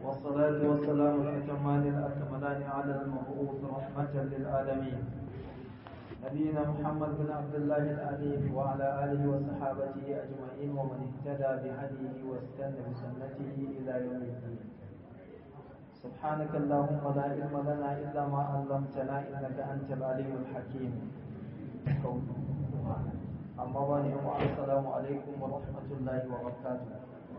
والصلاة والسلام الأتمان الأكملان على المبعوث رحمة للعالمين نبينا محمد بن عبد الله الأمين وعلى آله وصحابته أجمعين ومن اهتدى بهديه واستنى بسنته إلى يوم الدين سبحانك اللهم لا علم لنا إلا ما علمتنا إنك أنت العليم الحكيم أما بعد السلام عليكم ورحمة الله وبركاته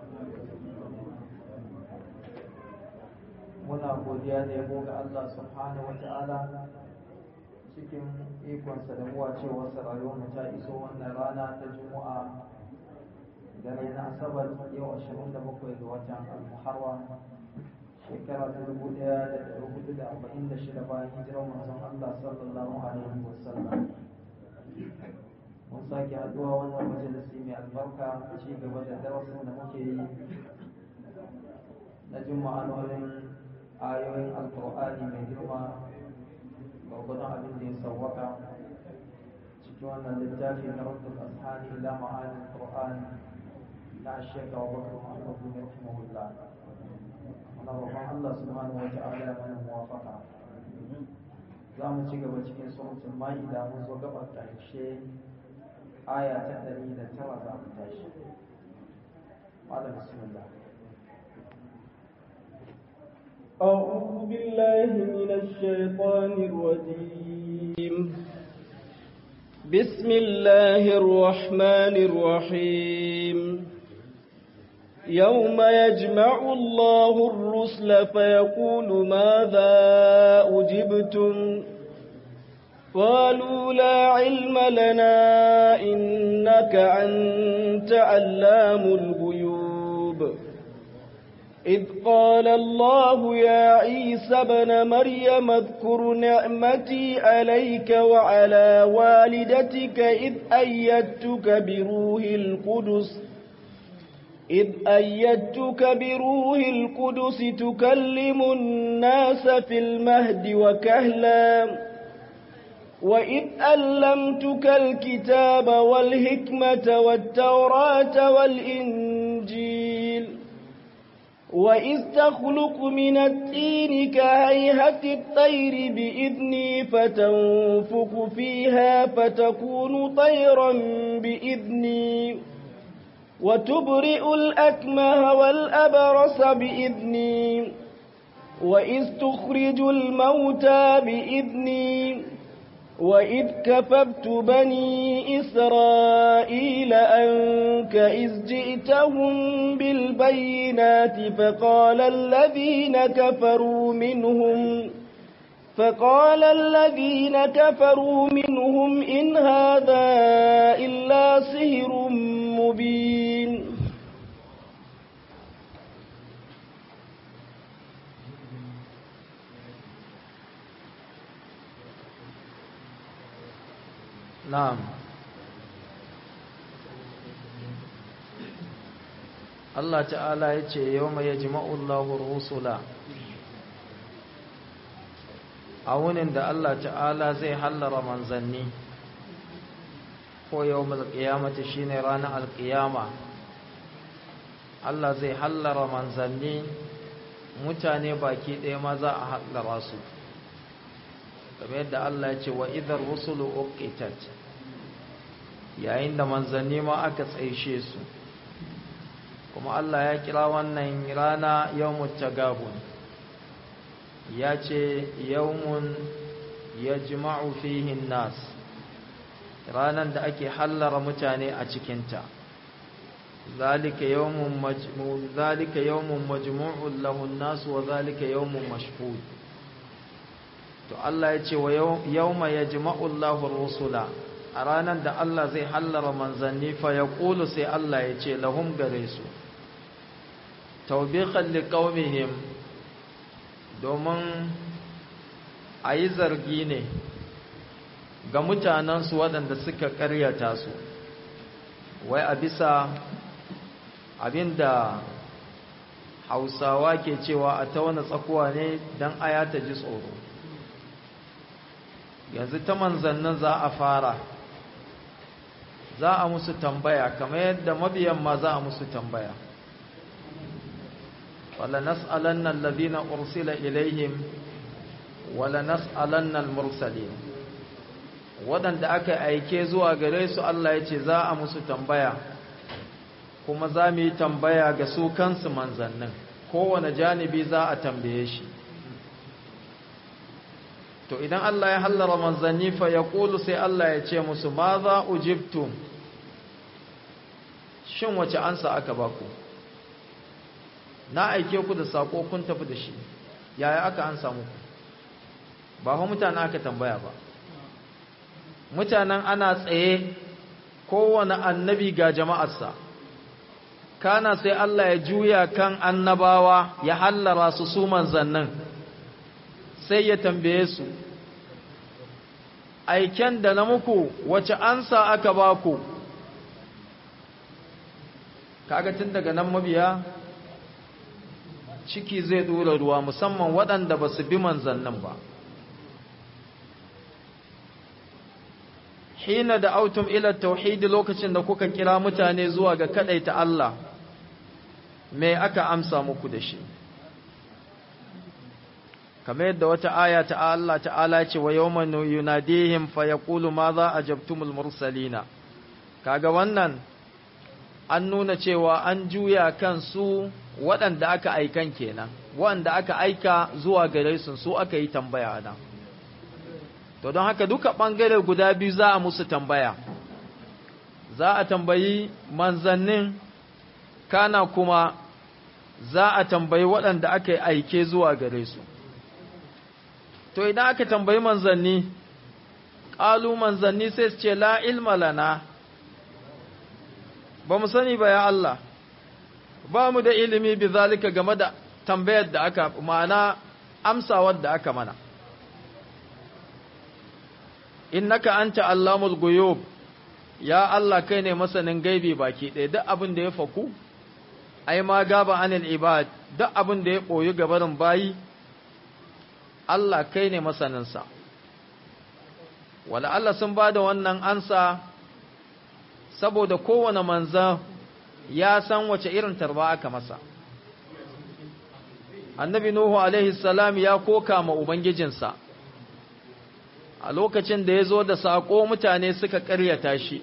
muna godiya da yabo ga Allah subhanahu wa ta'ala cikin ikonsa da muwa cewa rayuwar ta iso wannan rana ta juma'a dare na asabar yau 27 ga watan al-muharram shekara ta 1446 bayan hijirar manzon Allah sallallahu alaihi wasallam mun sake haduwa wannan majalisi mai albarka ci gaba da darasin da muke yi na juma'anonin ayoyin alkur'ani mai girma gwargwadon abin da ya sauwaka cikin wannan littafi na rukun ashani ila ma'anin qur'an na shekha wa bakar muhammadu bin rahimahullah muna roƙon allah subhanahu wa ta'ala ya mana muwafaka za mu ci gaba cikin suratul ma'ida mun zo gabar ƙarshe aya ta ɗari da tara za mu tashi malam bismillah أعوذ بالله من الشيطان الرجيم بسم الله الرحمن الرحيم يوم يجمع الله الرسل فيقول ماذا أجبتم قالوا لا علم لنا إنك أنت علام الغيوب إذ قال الله يا عيسى بن مريم اذكر نعمتي عليك وعلى والدتك إذ أيدتك بروح القدس إذ أيدتك بروح القدس تكلم الناس في المهد وكهلا وإذ ألمتك الكتاب والحكمة والتوراة والإنجيل وإذ تخلق من الطين كهيهة الطير بإذني فتنفخ فيها فتكون طيرا بإذني وتبرئ الأكمه والأبرص بإذني وإذ تخرج الموتى بإذني وإذ كففت بني إسرائيل أنك إذ جئتهم بالبينات فقال الذين كفروا منهم فقال الذين كفروا منهم إن هذا إلا سهر مبين نعم Allah ta'ala ya ce yau mai jima'ullahu rusula a wunin da Allah ta'ala zai hallara manzanni ko yau malƙiyamata shi ne ranar alƙiyama Allah zai hallara manzanni mutane baki ɗaya ma za a hallara su kamar yadda Allah ya ce wa idar rusulu uqitat yayin da manzanni ma aka tsaishe su kuma Allah ya kira wannan rana yawmut tagabun ya ce yawmun yajma'u fihi nas ranan da ake hallara mutane a cikinta zalika yawmun majmu zalika yawmun majmu'un lahu an-nas wa zalika yawmun mashhud to Allah ya ce wa yawma yajma'u Allahu ar-rusula a ranar da Allah zai hallara manzanni fa yaqulu sai Allah ya ce lahum gare su tawbiqan liqaumihim domin ayi zargi ne ga mutanensu waɗanda suka ƙaryata su wai a bisa abinda hausawa ke cewa a ta wani tsakuwa ne don aya ta ji tsoro yanzu ta manzannin za a fara za a musu tambaya kamar yadda mabiyan ma za a musu tambaya wala nas'alanna alladhina ursila ilaihim wala nas'alanna al-mursalin wadanda aka aike zuwa gare su Allah ya ce za a musu tambaya kuma za mu yi tambaya ga su kansu manzannin kowane janibi za a tambaye shi to idan Allah ya hallara manzanni fa ya ƙulu sai Allah ya ce musu ma za ujibtum shin wace ansa aka baku na aike ku da sako kun tafi da shi yaya aka ansa muku ba fa mutane aka tambaya ba mutanen ana tsaye kowane annabi ga jama'arsa kana sai Allah ya juya kan annabawa ya hallara su su manzannin sai ya tambaye su aiken da na muku wace ansa aka ba ku kaga tun daga nan mabiya ciki zai dora ruwa musamman waɗanda ba su bi manzannin ba hina da autum ila tauhidi lokacin da kuka kira mutane zuwa ga kadaita Allah me aka amsa muku da shi kamar yadda wata aya ta Allah ta'ala ce wa yawman yunadihim fa yaqulu ma za ajabtumul mursalina kaga wannan an nuna cewa an juya kan su waɗanda aka aikan kenan waɗanda aka aika zuwa gare su su aka yi tambaya nan to don haka duka ɓangare guda biyu za a musu tambaya za a tambayi manzannin kana kuma za a tambayi waɗanda aka yi aike zuwa gare su to idan aka tambayi manzanni ƙalu manzanni sai su ce la ilma lana ba mu sani ba ya Allah ba mu da ilimi bi zalika game da tambayar da aka ma'ana amsawar da aka mana innaka anta allamul guyub ya Allah kai ne masanin gaibi baki ɗaya duk abin da ya faku ai ma gaba anil ibad duk abin da ya koyi gabarin bayi Allah kai ne masaninsa wala Allah sun ba da wannan ansa saboda kowane manzan ya san wace irin tarba aka masa annabi nuhu alaihi salam ya koka ma ubangijinsa a lokacin da ya zo da saƙo mutane suka ƙaryata shi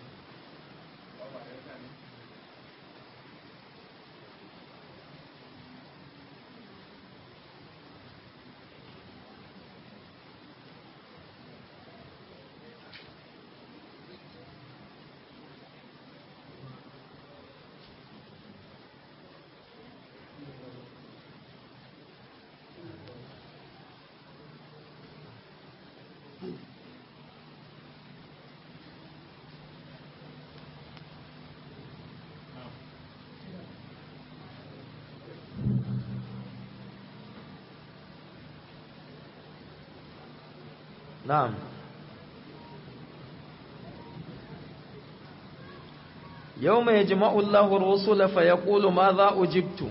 na'am yawma yajma'u Allahu ar-rusula fa yaqulu madha ujibtu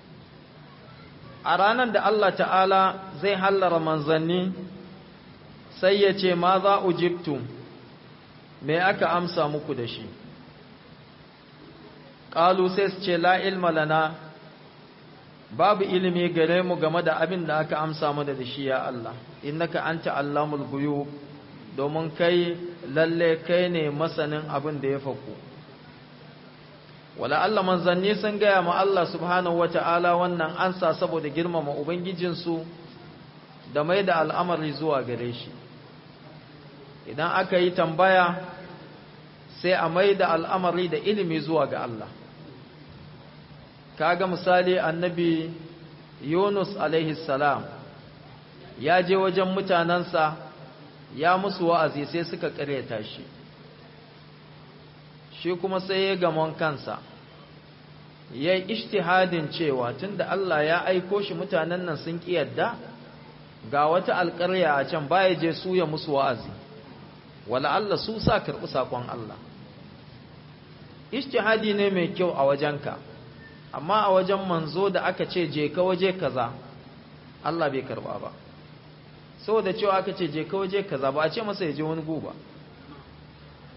a ranar da Allah ta'ala zai hallara manzanni sai ya ce madha ujibtu me aka amsa muku da shi qalu sai su ce la ilma lana babu ilimi gare mu game da abin da aka amsa mana da shi ya Allah innaka anta allamul ghuyub domin kai lalle kai ne masanin abin da ya faku wala Allah manzanni sun gaya ma Allah subhanahu wata'ala wannan ansa saboda girmama ubangijinsu da mai da al'amari zuwa gare shi idan aka yi tambaya sai a mai da al'amari da ilimi zuwa ga Allah kaga misali annabi Yunus alaihi salam ya je wajen mutanansa ya musu wa'azi sai suka ƙaryata shi shi kuma sai ya gamon kansa ya yi ishtihadin cewa tunda Allah ya aiko shi mutanen nan sun ƙi yadda ga wata alƙarya a can baya je su ya musu wa'azi wala Allah su sa karɓi saƙon Allah ishtihadi ne mai kyau a wajenka amma a wajen manzo da aka ce je ka waje kaza Allah bai karba ba saboda cewa aka ce je ka waje kaza ba a ce masa ya je wani guba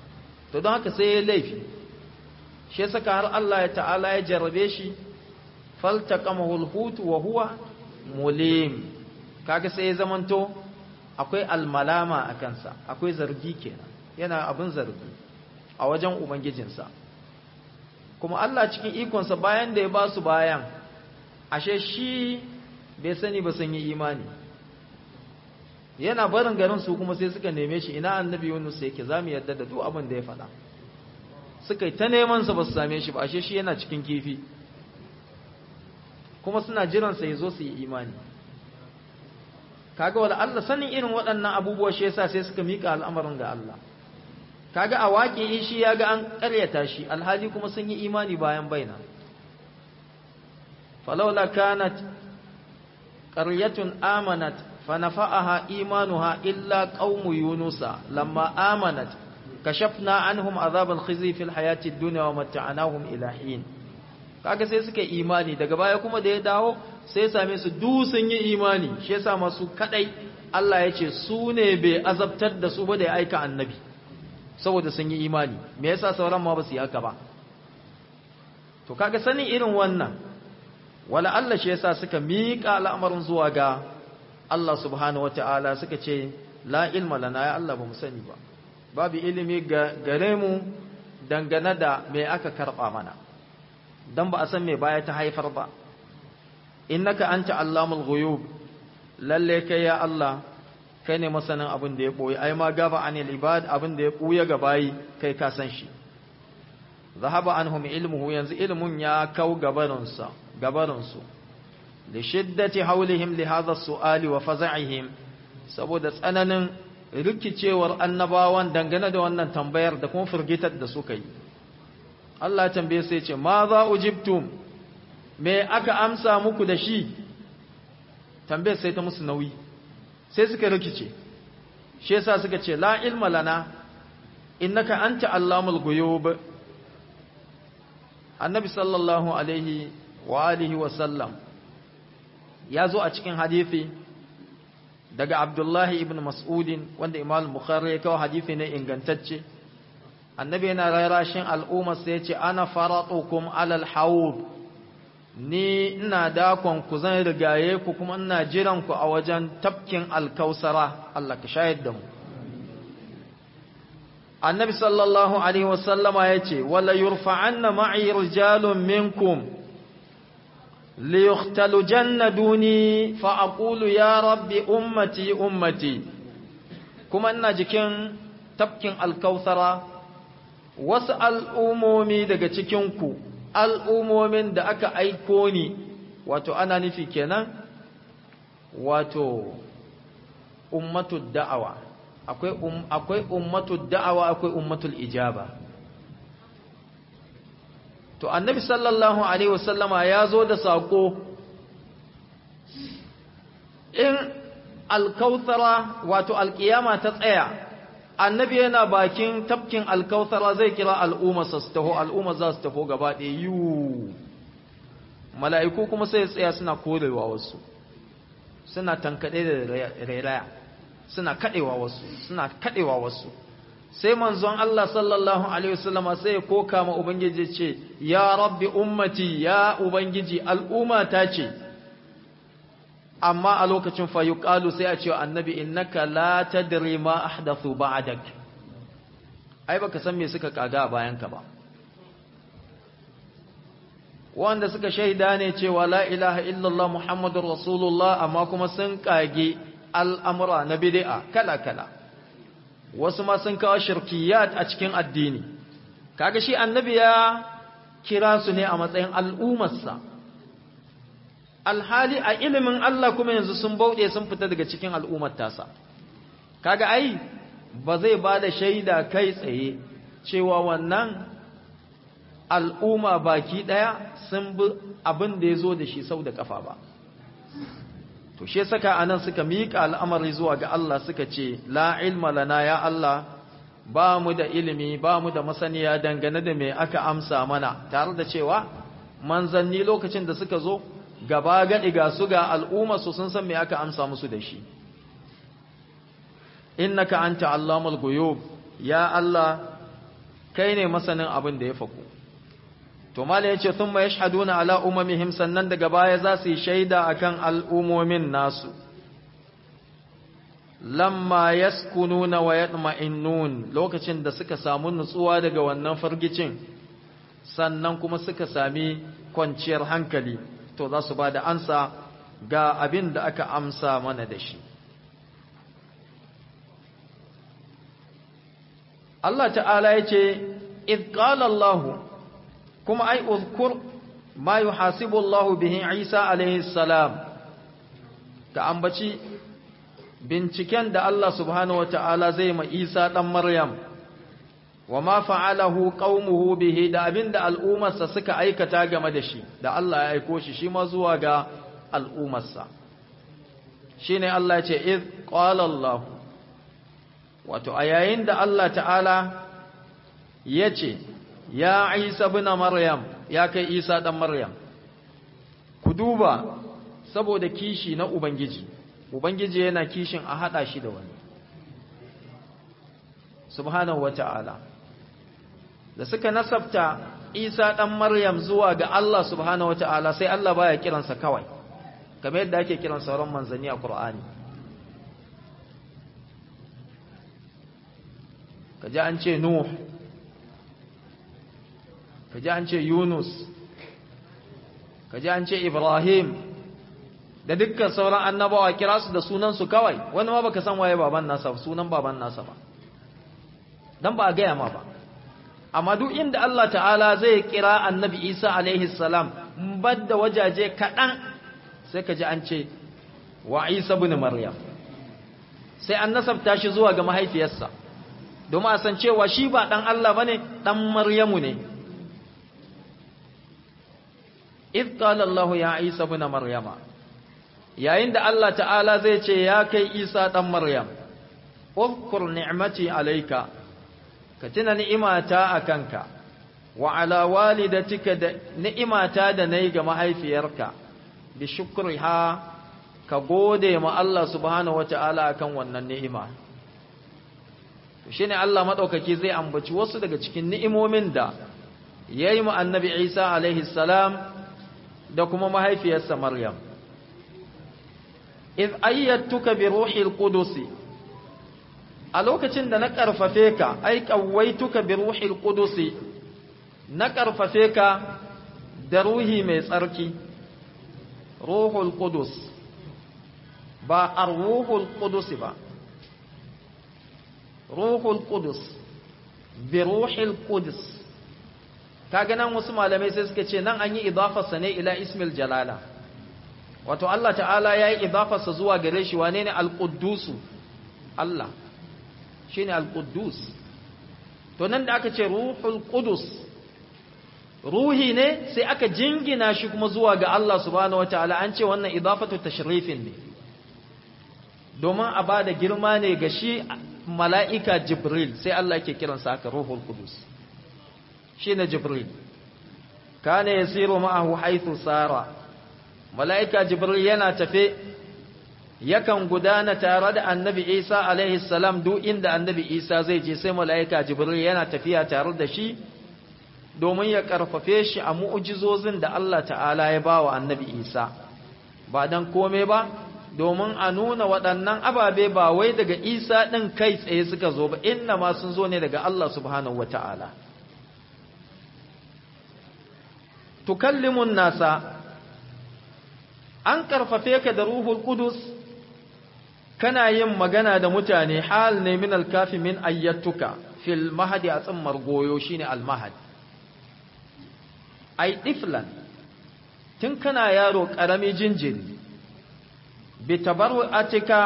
to don haka sai ya laifi shi saka har Allah ya ta'ala ya jarrabe shi faltaqamahu al-hut wa huwa mulim kaga sai ya zamanto akwai almalama a kansa akwai zargi kenan yana abin zargi a wajen ubangijinsa kuma Allah cikin ikonsa bayan da ya ba su bayan ashe shi bai sani ba sun yi imani yana barin garin su kuma sai suka neme shi ina annabi Yunus yake zamu yadda da duk abin da ya faɗa suka yi ta neman sa ba su same shi ba ashe shi yana cikin kifi kuma suna jiran sa yazo su yi imani kaga wala Allah sanin irin waɗannan abubuwa shi yasa sai suka mika al'amarin ga Allah kaga a waƙi shi ya ga an ƙaryata shi alhali kuma sun yi imani bayan baina falawla kanat qaryatun amanat fanafa'aha imanuha illa qaumu yunusa lamma amanat kashafna anhum azab al-khizy fil hayati ad-dunya wa mata'nahum ila hin kaga sai suka imani daga baya kuma da ya dawo sai same su du sun yi imani shi yasa masu kadai Allah ya ce su ne bai azabtar da su ba da ya aika annabi saboda sun yi imani me yasa sauran ma ba su yi haka ba to kaga sanin irin wannan wala Allah shi yasa suka miƙa al'amarin zuwa ga Allah subhanahu wata'ala suka ce la ilma lana ya Allah ba mu sani ba babu ilimi ga gare mu dangane da me aka karba mana dan ba a san me baya ta haifar ba innaka anta allamul ghuyub lalle kai ya Allah kai ne masanin abin da ya ɓoye ai ma gaba anil ibad abin da ya ɓuya ga bayi kai ka san shi zahaba anhum ilmuhu yanzu ilmun ya kau gabarinsa gabarinsu li shiddati hawlihim li hadha su'ali wa faza'ihim saboda tsananin rikicewar annabawan dangane da wannan tambayar da kuma firgitar da suka yi Allah ya tambaye sai ce ma za ujibtum me aka amsa muku da shi tambayar sai ta musu nauyi sai suka rikice shi yasa suka ce la ilma lana innaka anta allamul ghuyub annabi sallallahu alaihi wa alihi wa sallam ya zo a cikin hadisi daga abdullahi ibn mas'udin wanda imam bukhari ya kawo hadisi ne ingantacce annabi yana rarashin al'umma sai ya ce ana faratukum alal hawd ni ina dakon ku zan rigaye ku kuma ina jiran ku a wajen tafkin alkausara Allah ka shayar da mu annabi sallallahu alaihi wasallama ya ce wala yurfa'anna ma'i rijalun minkum liyukhtalu jannaduni fa aqulu ya rabbi ummati ummati kuma ina jikin tafkin alkausara wasu al'umomi daga cikin ku al'umomin da aka aiko ni wato ana nufi kenan wato ummatul da'awa akwai um, akwai ummatul da'awa akwai ummatul ijaba to annabi sallallahu alaihi wasallama ya zo da sako in alkautsara wato alkiyama ta tsaya annabi yana bakin tafkin alkautsara zai kira al'umma su taho al'umma za su taho gaba ɗaya yiwu mala'iku kuma sai tsaya suna korewa wasu suna tankaɗe da rairaya suna kaɗewa wasu suna kaɗewa wasu sai manzon Allah sallallahu alaihi wasallam sai ya koka ma ubangiji ce ya rabbi ummati ya ubangiji al'umma ta ce amma a lokacin fa yuqalu sai a ce annabi innaka la tadri ma ahdathu ba'dak ai baka san me suka kaga bayan ka ba wanda suka shaida ne cewa la ilaha illallah muhammadur rasulullah amma kuma sun kage al'amura na bid'a kala kala wasu ma sun kawo shirkiyat a cikin addini kaga shi annabi ya kira su ne a matsayin al'ummarsa alhali a ilimin Allah kuma yanzu sun bauɗe sun fita daga cikin al'ummar tasa kaga ai ba zai ba da shaida kai tsaye cewa wannan al'umma baki ɗaya sun bi abin da ya zo da shi sau da ƙafa ba to shi saka anan suka miƙa al'amari zuwa ga Allah suka ce la ilma lana ya Allah ba mu da ilimi ba mu da masaniya dangane da me aka amsa mana tare da cewa manzanni lokacin da suka zo gaba gaɗi ga su ga al'umma su sun san me aka amsa musu da shi innaka anta allamul ghuyub ya Allah kai ne masanin abin da ya faku to to mala yace thumma yashhaduna ala umamihim sannan daga baya za su yi shaida akan al'umomin nasu lamma yaskununa wa yatma'innun lokacin da suka samu nutsuwa daga wannan fargicin sannan kuma suka sami kwanciyar hankali to za su ba da ansa ga abin da aka amsa mana da shi Allah ta'ala ya ce idh qala Allah kuma ai uzkur ma yuhasibu Allah bihi Isa alaihi salam ka ambaci binciken da Allah subhanahu wata'ala zai ma Isa dan Maryam wa ma fa'alahu qaumuhu bihi da abinda al'ummarsa suka aikata game da shi da Allah ya aiko shi shi ma zuwa ga al'ummarsa shine Allah ya ce id qala Allah wato a yayin da Allah ta'ala ya ce ya Isa ibn Maryam ya kai Isa dan Maryam ku duba saboda kishi na ubangiji ubangiji yana kishin a hada shi da wani subhanahu wata'ala da suka nasabta Isa dan Maryam zuwa ga Allah subhanahu wata'ala sai Allah baya kiransa kawai kamar yadda ake kiran sauran manzanni a Qur'ani kaji an ce Nuh kaji an ce Yunus kaji an ce Ibrahim da dukkan sauran annabawa kira su da sunan su kawai wani ma baka san waye baban nasa sunan baban nasa ba dan ba a gaya ma ba amma duk inda Allah ta'ala zai kira annabi Isa alaihi salam badda wajaje kaɗan sai ka ji an ce wa Isa bin Maryam sai an nasabta shi zuwa ga mahaifiyarsa domin a san cewa shi ba ɗan Allah ba ne ɗan Maryamu ne idh qala Allah ya Isa bin Maryama yayin da Allah ta'ala zai ce ya kai Isa ɗan Maryam uzkur ni'mati alayka ka tuna ni'imata a kanka wa ala walidatika da ni'imata da nayi ga mahaifiyarka bi shukriha ka gode ma Allah subhanahu wata'ala akan wannan ni'ima shine Allah madaukaki zai ambaci wasu daga cikin ni'imomin da yayi mu annabi Isa alaihi salam da kuma mahaifiyarsa Maryam iz ayyatuka bi ruhil qudusi a lokacin da na ƙarfafe ka ai ƙawaituka bi ruhil qudusi na ƙarfafe ka da ruhi mai tsarki ruhul qudus ba ar-ruhul qudus ba ruhul qudus bi ruhil qudus kaga nan wasu malamai sai suka ce nan an yi idafarsa ne ila ismil jalala wato Allah ta'ala yayi idafarsa zuwa gare shi wane ne al-quddusu Allah shine al-Quddus to nan da aka ce Ruhul Qudus ruhi ne sai aka jingina shi kuma zuwa ga Allah subhanahu wataala an ce wannan idafatu tashrifin ne domin a bada girma ne ga shi mala'ika Jibril sai Allah yake kiransa haka Ruhul Qudus shine Jibril kana yasiru ma'ahu haythu sara mala'ika Jibril yana tafe yakan gudana tare da annabi Isa alaihi salam duk inda annabi Isa zai je sai mala'ika Jibril yana tafiya tare da shi domin ya karfafe shi a mu'ujizozin da Allah ta'ala ya ba wa annabi Isa ba dan kome ba domin a nuna waɗannan ababe ba wai daga Isa ɗin kai tsaye suka zo ba inna ma sun zo ne daga Allah subhanahu wa ta'ala tukallimun nasa an karfafe ka da ruhul qudus kana yin magana da mutane hal ne min alkafi min ayyatuka fil mahadi a tsammar goyo shine almahad ai tiflan tun kana yaro karami jinjiri bi tabarru'atika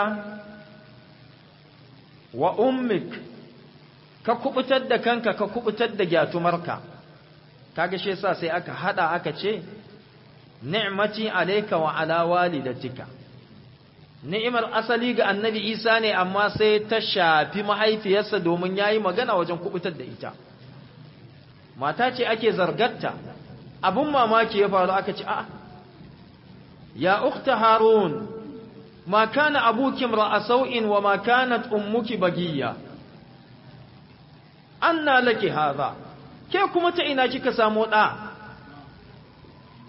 wa ummik ka kubutar da kanka ka kubutar da gyatumarka kaga shi yasa sai aka hada aka ce ni'mati alayka wa ala walidatika ni'imar asali ga annabi Isa ne amma sai ta shafi mahaifiyarsa domin yayi magana wajen kubutar da ita mata ce ake zargatta abun mamaki ya faru aka ce a ya ukhta harun ma kana abuki ra'a sau'in wa ma kanat ummuki bagiya anna laki hadha ke kuma ta ina kika samu da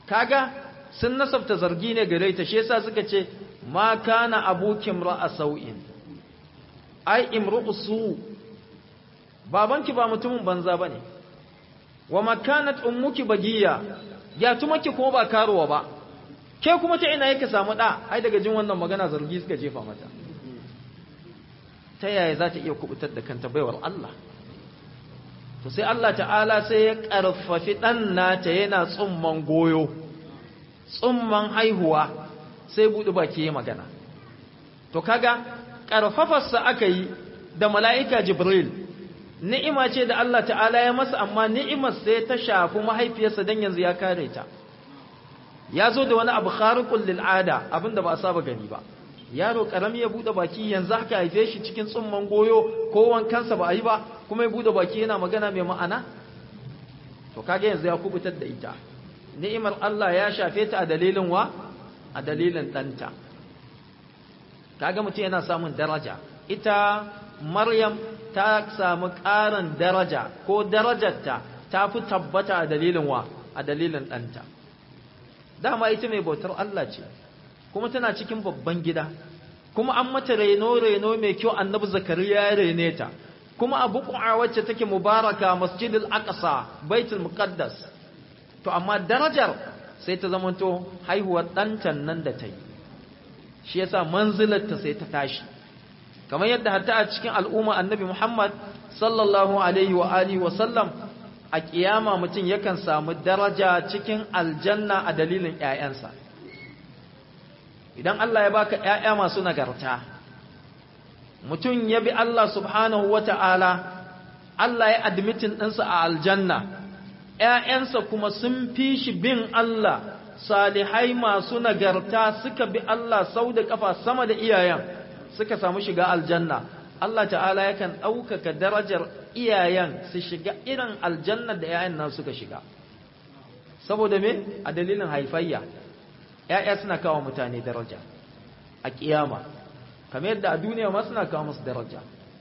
kaga sun nasabta zargi ne gare ta shi yasa suka ce ma kana abukim ra'a sau'in ai imru'u su babanki ba mutumin banza bane wa makanat ummuki bagiya ya tumaki kuma ba karuwa ba ke kuma ta ina yake samu da ai daga jin wannan magana zargi suka jefa mata ta yaya za ta iya kubutar da kanta baiwar Allah to sai Allah ta'ala sai ya karfafi dan nata yana tsumman goyo tsumman haihuwa sai buɗe baki ya magana to kaga karfafarsa aka yi da mala'ika jibril ni'ima ce da Allah ta'ala ya masa amma ni'imar sai ta shafi mahaifiyarsa dan yanzu ya kare ta ya zo da wani abu khariqul lil ada abinda ba a saba gani ba yaro karami ya bude baki yanzu haka haife shi cikin tsumman goyo ko wankansa ba a yi ba kuma ya bude baki yana magana mai ma'ana to kage yanzu ya kubutar da ita ni'imar Allah ya shafe ta a dalilin wa a dalilin danta kaga mutum yana samun daraja ita Maryam ta samu ƙarin daraja ko darajarta ta fi tabbata a dalilin wa a dalilin ɗanta dama ita mai bautar Allah ce kuma tana cikin babban gida kuma an mata reno-reno mai kyau annabi zakariya ya rene ta kuma a buƙu'a wacce take mubaraka masjidil aqsa baitul muqaddas to amma darajar sai ta zamanto haihuwar ɗancan nan da ta yi shi yasa manzilarta sai ta tashi kamar yadda hatta a cikin al'umma annabi Muhammad sallallahu alaihi wa alihi wa sallam a kiyama mutum yakan samu daraja cikin aljanna a dalilin ƴaƴansa idan Allah ya baka ƴaƴa masu nagarta mutum ya bi Allah subhanahu wata'ala Allah ya admitin ɗinsa a aljanna ƴaƴansa kuma sun fi shi bin Allah salihai masu nagarta suka bi Allah sau da kafa sama da iyayen suka samu shiga aljanna Allah ta'ala yakan ɗaukaka darajar iyayen su shiga irin aljanna da yayan nan suka shiga saboda me a dalilin haifayya ya'ya suna kawo mutane daraja a kiyama kamar yadda a duniya ma suna kawo musu daraja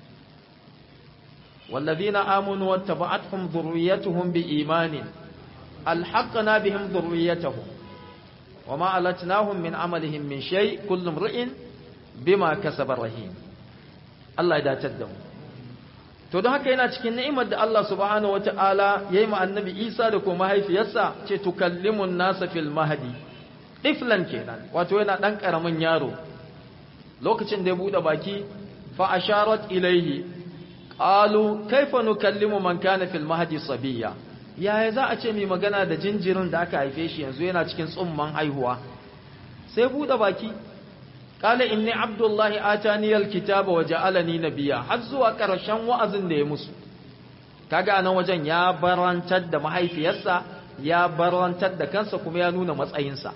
والذين آمنوا واتبعتهم ذريتهم بإيمان ألحقنا بهم ذريتهم وما ألتناهم من عملهم من شيء كل امرئ bima kasaba rahim Allah ya dace da mu to don haka yana cikin ni'imar da Allah subhanahu wataala yayi ma annabi Isa da kuma mahaifiyarsa ce tukallimun nasa fil mahdi iflan kenan wato yana dan karamin yaro lokacin da ya bude baki fa asharat ilaihi qalu kaifa nukallimu man kana fil mahdi sabiya yaya za a ce mai magana da jinjirin da aka haife shi yanzu yana cikin tsumman haihuwa sai bude baki قال إني عبد الله آتاني الكتاب وجعلني نبيا har zuwa ƙarshen wa'azin da ya musu kaga nan wajen ya barantar da mahaifiyarsa ya barantar da kansa kuma ya nuna matsayinsa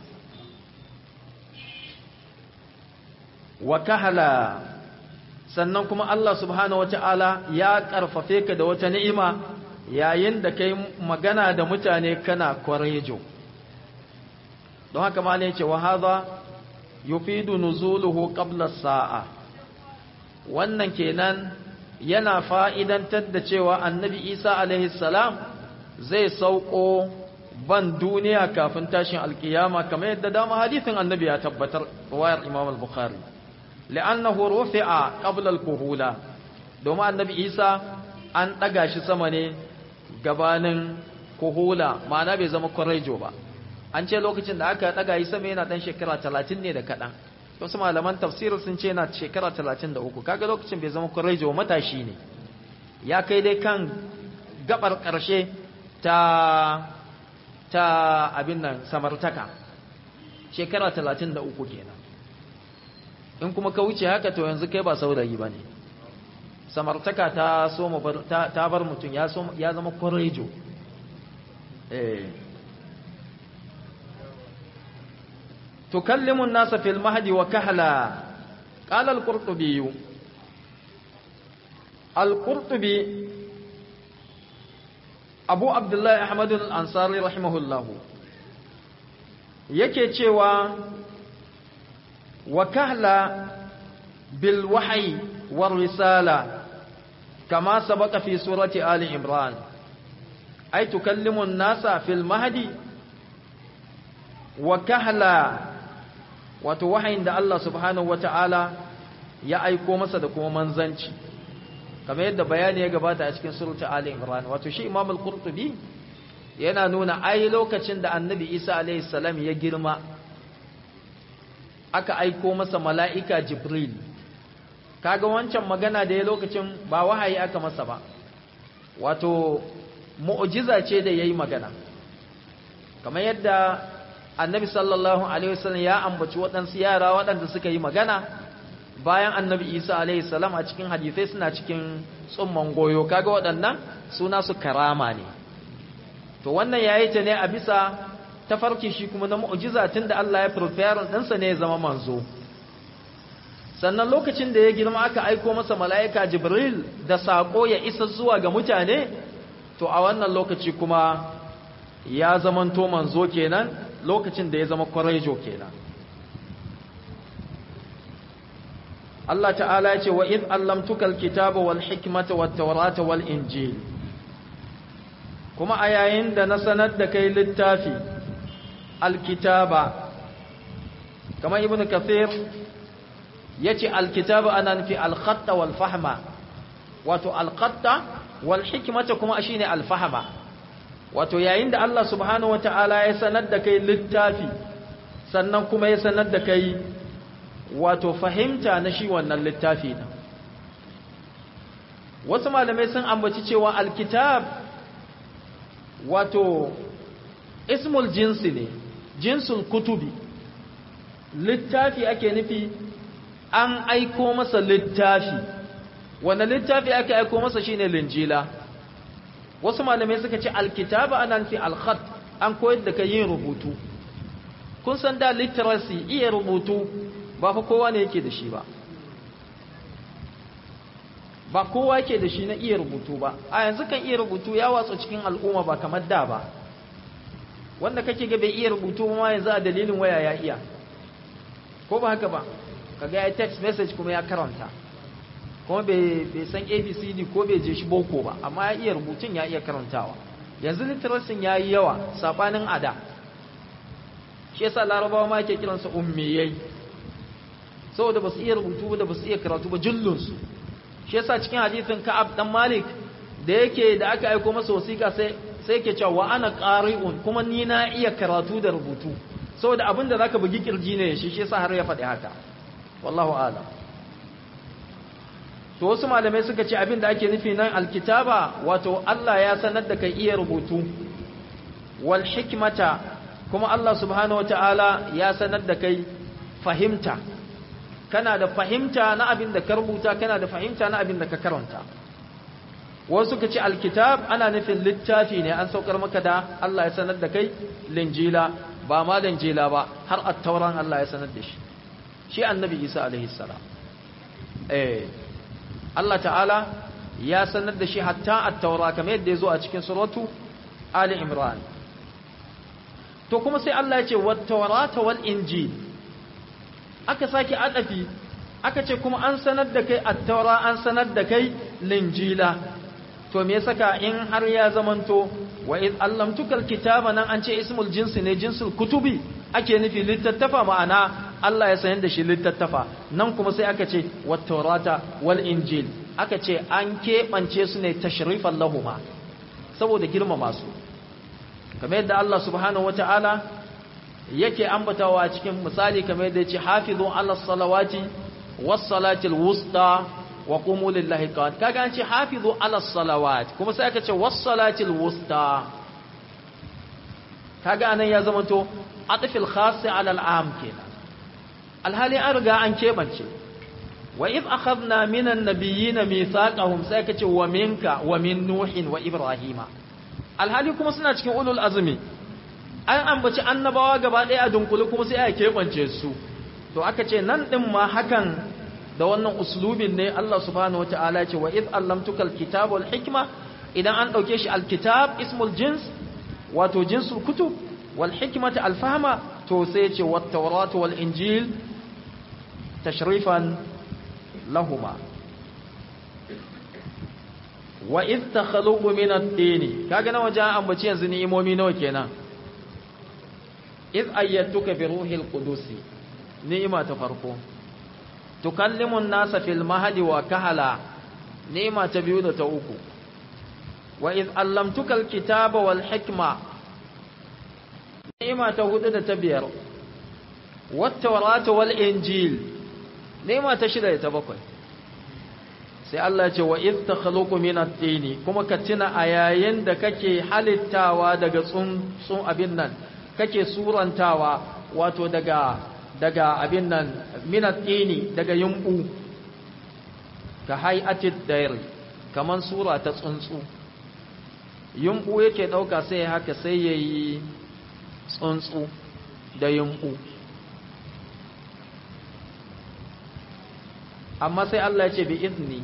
wa kahala sannan kuma Allah subhanahu wata'ala ya karfafe ka da wata ni'ima yayin da kai magana da mutane kana kwarejo don haka ma ne ce wa hadha yufidu nuzuluhu qabla sa'a wannan kenan yana fa'idantar da cewa annabi Isa alaihi salam zai sauko ban duniya kafin tashin alkiyama kamar yadda dama hadithin annabi ya tabbatar wayar Imam al-Bukhari li'annahu rufi'a qabla al-kuhula domin annabi Isa an daga shi sama ne gabanin kuhula ma'ana bai zama kwarejo ba an ce lokacin da aka daga yi sama yana dan shekara 30 ne da kadan wasu malaman tafsir sun ce yana shekara 33 kaga lokacin bai zama kuraijo matashi ne ya kai dai kan gabar karshe ta ta abin nan samartaka shekara 33 kenan in kuma ka wuce haka to yanzu kai ba saurayi bane samartaka ta so ta bar mutum ya ya zama kuraijo eh تكلم الناس في المهد وكهلا قال القرطبي القرطبي أبو عبد الله أحمد الأنصاري رحمه الله yake cewa wa kahla bil wahyi war risala kama sabaka fi surati ali imran ay tukallimu an-nasa fil mahdi wa kahla wato wahayin da Allah subhanahu wata'ala ya aiko masa da kuma manzanci kamar yadda bayani ya gabata a cikin surata Ali Imran wato shi Imam al-Qurtubi yana nuna ai lokacin da Annabi Isa alaihi salam ya girma aka aiko masa mala'ika Jibril kaga wancan magana da ya lokacin ba wahayi aka masa ba wato mu'jiza ce da yayi magana kamar yadda annabi sallallahu alaihi wasallam ya ambaci waɗansu yara waɗanda suka yi magana bayan annabi isa alaihi salam a cikin hadisai suna cikin tsumman goyo kaga waɗannan suna su karama ne to wannan yayi ta ne a bisa tafarki shi kuma na mu'jiza tunda Allah ya prepare ɗinsa ne ya zama manzo sannan lokacin da ya girma aka aiko masa mala'ika jibril da sako ya isa zuwa ga mutane to a wannan lokaci kuma ya zamanto manzo kenan lokacin da ya zama kwarejo kenan Allah ta'ala ya ce wa id allamtuka alkitaba wal hikmata wat tawrata wal injil kuma a yayin da na sanar da kai littafi alkitaba kamar ibnu kathir yace alkitaba ana nufi alkhatta wal fahma wato alkhatta wal hikmata kuma shine alfahma wato yayin da Allah subhanahu wataala ya sanar da kai littafi sannan kuma ya sanar da kai wato fahimta na shi wannan littafi din wasu malamai sun ambaci cewa alkitab wato ismul jinsi ne jinsul kutubi littafi ake nufi an aiko masa littafi wanda littafi ake aiko masa shine linjila wasu malamai suka ce alkitaba ana nufi alkhat an koyar da kai yin rubutu kun san da literacy iya rubutu ba fa kowa ne yake da shi ba ba kowa yake da shi na iya rubutu ba a yanzu kan iya rubutu ya watsa cikin al'umma ba kamar da ba wanda kake ga bai iya rubutu ma yanzu a dalilin waya ya iya ko ba haka ba kaga ya text message kuma ya karanta kuma bai san abcd ko bai je shi boko ba amma ya iya rubutun ya iya karantawa yanzu literacy ya yi yawa sabanin ada shi yasa larabawa ma ke kiransa ummiyai saboda ba su iya rubutu da ba su iya karatu ba jullunsu shi yasa cikin hadisin ka'ab dan malik da yake da aka aiko masa wasiƙa sai sai yake cewa wa ana qari'un kuma ni na iya karatu da rubutu saboda abinda zaka bugi kirji ne shi shi yasa har ya faɗi haka wallahu a'lam to wasu malamai suka ce abin da ake nufi nan alkitaba wato Allah ya sanar da kai iya rubutu wal hikmata kuma Allah subhanahu wataala ya sanar da kai fahimta kana da fahimta na abin da ka rubuta kana da fahimta na abin da ka karanta wasu suka ce alkitab ana nufin littafi ne an saukar maka da Allah ya sanar da kai linjila ba ma linjila ba har at-tauran Allah ya sanar da shi shi annabi Isa alaihi salam eh Allah ta'ala ya sanar da shi hatta at-taura kamar yadda ya zo a cikin suratu Ali Imran to kuma sai Allah ya ce wat-taurata wal-injil aka sake adafi aka ce kuma an sanar da kai at-taura an sanar da kai linjila to me saka in har ya zamanto wa id allamtukal kitaba nan an ce ismul jinsi ne jinsul kutubi ake nufi littattafa ma'ana Allah ya sanar da shi littattafa nan kuma sai aka ce wat taurata wal injil aka ce an keɓance su ne tashrifan lahuma saboda girmama su kamar yadda Allah subhanahu wataala yake ambatawa a cikin misali kamar yadda yace hafizu ala salawati was salatil wusta wa qumu lillahi qanit kaga an ce hafizu ala salawat kuma sai aka ce was salatil wusta kaga anan ya zama to atfil khas ala al'am kenan alhali an riga an kebance wa id akhadna minan nabiyyin mithaqahum sai aka ce wa minka wa min nuhin wa ibrahima alhali kuma suna cikin ulul azmi an ambaci annabawa gaba ɗaya a dunkule kuma sai aka kebance su to aka ce nan din ma hakan da wannan uslubin ne Allah subhanahu wataala ce wa id allamtuka alkitaba wal hikma idan an dauke shi alkitab ismul jins wato jinsul kutub wal hikmata al fahma to sai ce wat tawrat wal injil tashrifan lahuma wa id takhluqu min at-tin kaga nawa ja ambaci yanzu ni'imomi nawa kenan iz ayyatuka bi ruhil qudusi ni'ima ta farko tukallimun nasa fil mahdi wa kahala ni'ima ta biyu da ta uku wa iz allamtuka alkitaba wal hikma ni'ima ta hudu da ta biyar wat tawrata wal injil ni'ima ta shida da ta bakwai sai Allah ya ce wa iz takhluqu min at-tini kuma ka tuna a yayin da kake halittawa daga tsun tsun abin nan kake surantawa wato daga daga abin nan minat ini daga yumbu ka hay'atid dair kaman sura ta tsuntsu yumbu yake dauka sai haka sai yayi tsuntsu da yumbu amma sai Allah ya ce bi izni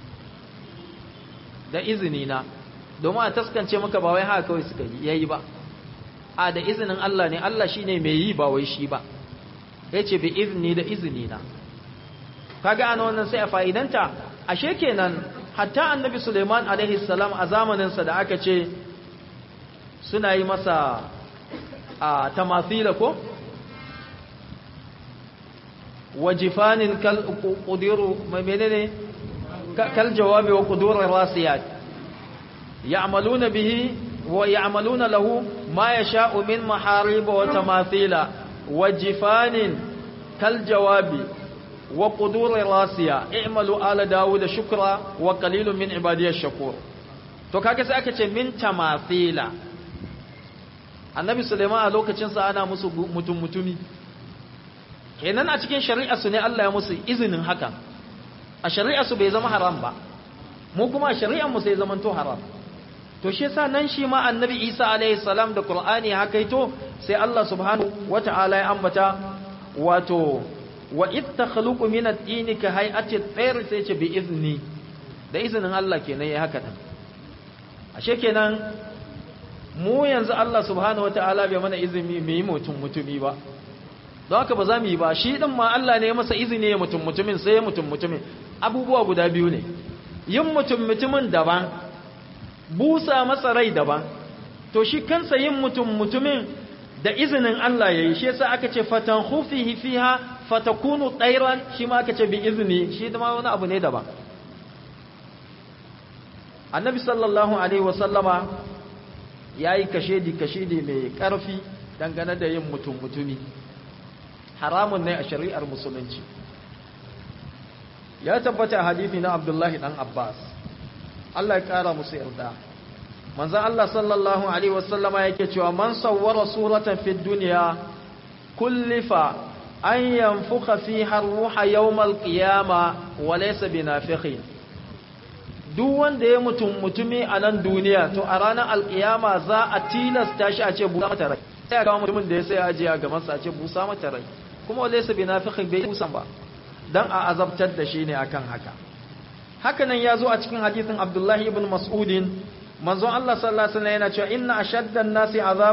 da izini na domin a taskance maka ba wai haka kawai suka yi yayi ba a da izinin Allah ne Allah shine mai yi ba wai shi ba yace bi izni da izini na kaga an wannan sai a fa'idanta ashe kenan hatta annabi Sulaiman alaihi salam a zamanin sa da aka ce suna yi masa a tamathila ko wajifanin kal qudiru menene kal jawabi wa qudur rasiyat ya'maluna bihi wa ya'maluna lahu ma yasha'u min maharib wa tamathila wajifanin kal jawabi wa qudur rasiya i'malu ala daud shukra wa qalilun min ibadiyash shakur to kaga sai aka ce min tamathila annabi sulaiman a lokacin sa ana musu mutum mutumi kenan a cikin shari'arsu ne Allah ya musu izinin hakan a shari'arsu bai zama haram ba mu kuma a shari'armu sai zaman to haram to shi yasa nan shi ma annabi Isa alaihi salam da Qur'ani haka ito sai Allah subhanahu wata'ala ya ambata wato wa id takhluqu min at-tin ka hay'ati at-tayr sai ce bi izni da izinin Allah kenan ya haka nan ashe kenan mu yanzu Allah subhanahu wata'ala bai mana izini mu yi mutum mutumi ba don haka ba za mu yi ba shi ɗin ma Allah ne ya masa izini ya mutum mutumin sai ya mutum mutumin abubuwa guda biyu ne yin mutum mutumin daban busa masa rai daban to shi kansa yin mutum mutumin da izinin Allah ya yi shi yasa aka ce fatan hufihi fiha fatakunu tsairan shi ma aka ce bi izini shi ma wani abu ne daban annabi sallallahu alaihi wasallama ya yi kashedi kashedi mai ƙarfi dangane da yin mutum mutumi haramun ne a shari'ar musulunci ya tabbata a hadithi na abdullahi dan abbas Allah ya kara musu yarda manzon Allah sallallahu alaihi wasallama yake cewa man sawwara suratan fid dunya kullifa an yanfukha fiha ruha yawmal qiyama wa laysa binafikhin duk wanda ya mutum mutumi a nan duniya to a ranar alkiyama za a tilasta shi a ce busa mata rai sai a kawo mutumin da ya sai ajiya ga masa a ce busa mata rai kuma laysa binafikhin bai busan ba dan a azabtar da shi ne akan haka hakanan ya zo a cikin hadisin Abdullahi ibn Mas'udin manzon Allah sallallahu alaihi wasallam yana cewa inna ashaddan nasi azab